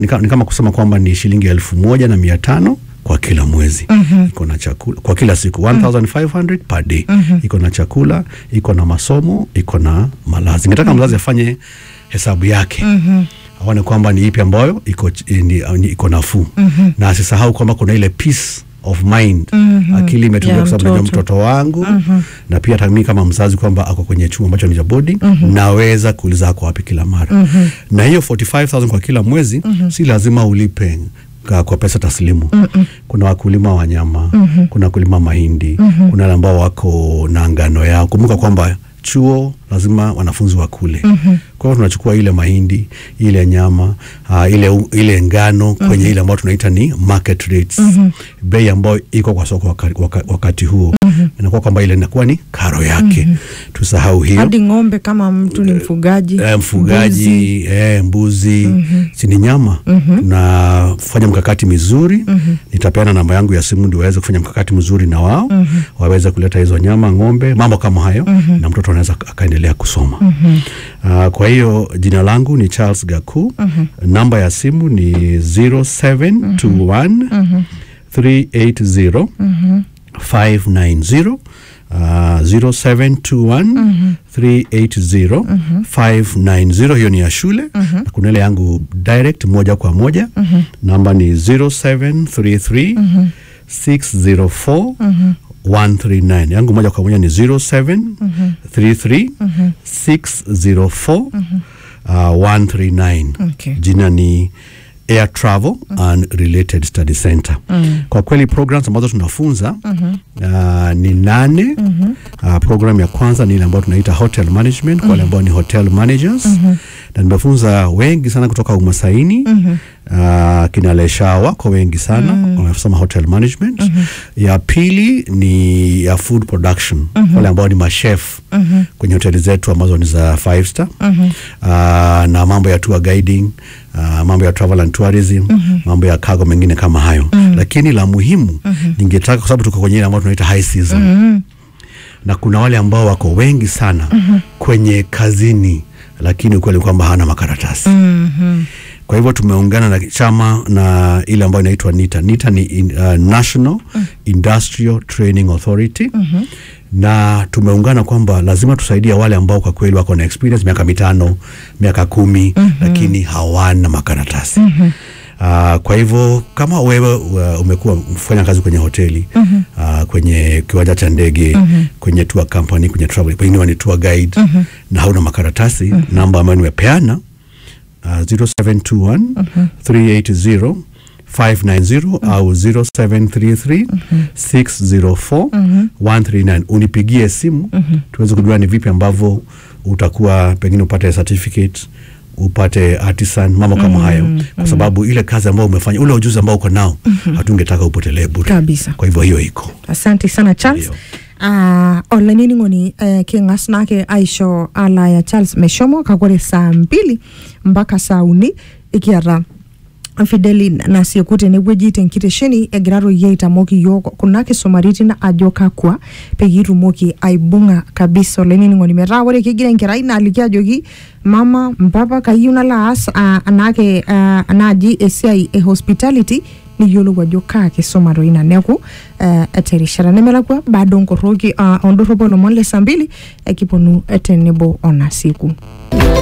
ni ka- ni kama kusema kwamba ni shilingi elfu moja na mia tano kwa kila mwezi Mhm. iko na chakula kwa kila siku 1500 per day Mhm. iko na chakula iko na masomo iko na malazi ningetaka mzazi afanye hesabu yake Mhm. aone kwamba ni ipi ambayo iko ch- ni- ni- iko nafuu Mhm. na asisahau kwamba kuna ile peace of mind Mhm. akili imetulia Ya kwa sababu najua mtoto. mtoto wangu Mhm. na pia hata mimi kama mzazi kwamba ako kwenye chuo ambacho ni cha boarding Mhm. naweza kuuliza ako wapi kila mara Mhm. na hiyo 45000 kwa kila mwezi si lazima ulipe ka- kwa pesa taslimu Mhm. kuna wakulima wa nyama Mhm. kuna wakulima mahindi Mhm. kuna wale ambao wako na ngano yao kumbuka kwamba chuo lazima wanafunzi wakule Mhm. kwa hiyo tunachukua ile mahindi ile nyama uh, ile, u- ile ngano kwenye ile ambayo tunaita ni market rates Mhm. bei ambayo iko kwa soko wakati, wakati huo inakuwa kwamba ile inakuwa ni karo yake tusahau hiyo hadi ng'ombe kama mtu ni mfugaji Eh, mfugaji mbuzi. eh, mbuzi Mhm. si ni nyama Mhm. tunafanya mkakati mizuri Mhm. nitapeana namba yangu ya simu ndio waweze kufanya mkakati mzuri na wao Mhm. waweze kuleta hizo nyama ng'ombe mambo kama hayo Mhm. na mtoto anaweza akaendelea kusoma Mhm. Uh, kwa hiyo jina langu ni Charles Gaku. Mhm. Namba ya simu ni 0721 Mhm. 380 Mhm. 590 uh, 0721 Mhm. 380 590 hiyo ni ya shule na kuna ile yangu direct moja kwa moja Mhm. namba ni 0733 Mhm. 604 Mhm. 139 yangu moja kwa moja ni 0733 Mhm. 604 uh, 139 Okay. jina ni air travel and related study center Mm. kwa kweli programs ambazo tunafunza Mhm. uh, ni nane Mhm. uh, program ya kwanza ni ile ambayo tunaita hotel management kwa wale ambao ni hotel managers na nimefunza wengi sana kutoka umasaini Mhm. uh, kina lesha wako wengi sana wamesoma hotel management ya pili ni ya food production wale ambao ni mashef Mhm. kwenye hoteli zetu ambazo ni za five star Mhm. uh, na mambo ya tour guiding uh, mambo ya travel and tourism mambo ya cargo mengine kama hayo lakini la muhimu ningetaka kwa sababu tuko kwenye ile ambayo tunaita high season Mhm. na kuna wale ambao wako wengi sana kwenye kazini lakini ukweli ni kwamba hawana makaratasi Mhm. kwa hivyo tumeungana na chama na ile ambayo inaitwa NITA. NITA ni in, uh, National Industrial Training Authority na tumeungana kwamba lazima tusaidia wale ambao kwa kweli wako na experience miaka mitano miaka kumi lakini hawana makaratasi Uh, kwa hivyo kama wewe uh, umekuwa mfanya kazi kwenye hoteli uh, kwenye kiwanja cha ndege kwenye tour company kwenye travel pengine ni tour guide na hauna makaratasi namba ambayo nimepeana uh, 0721 380 590 au 0733 604 139 unipigie simu tuweze kujua ni vipi ambavyo utakuwa pengine upate certificate upate artisan mambo kama hayo kwa sababu ile kazi ambayo umefanya ule ujuzi ambao uko nao hatungetaka upotelee bure Kabisa. kwa hivyo hiyo iko asante sana charles Ndio. uh, olanining'oni uh, king'as nake aisho alaya charles meshomo kakore saa mbili mpaka saa uni ikiata fideli nasieku tenewueji tenkitesheni egira toi aitamoki yiok kuna kisumaritin ajo kakwa peyie itumoki aibung'a kabisa olainining'oni metaa ore kigira enkerai naaliki ajoki mama mpapa kayieu nalo aas uh, anake uh, naaji esiai e hospitality niyiolou ajo kaa kisuma toi ina neeku uh, terishata nemelakwa baada onkoroki uh, ondorropu olomon le saa mbili ekiponu tenebo ona siku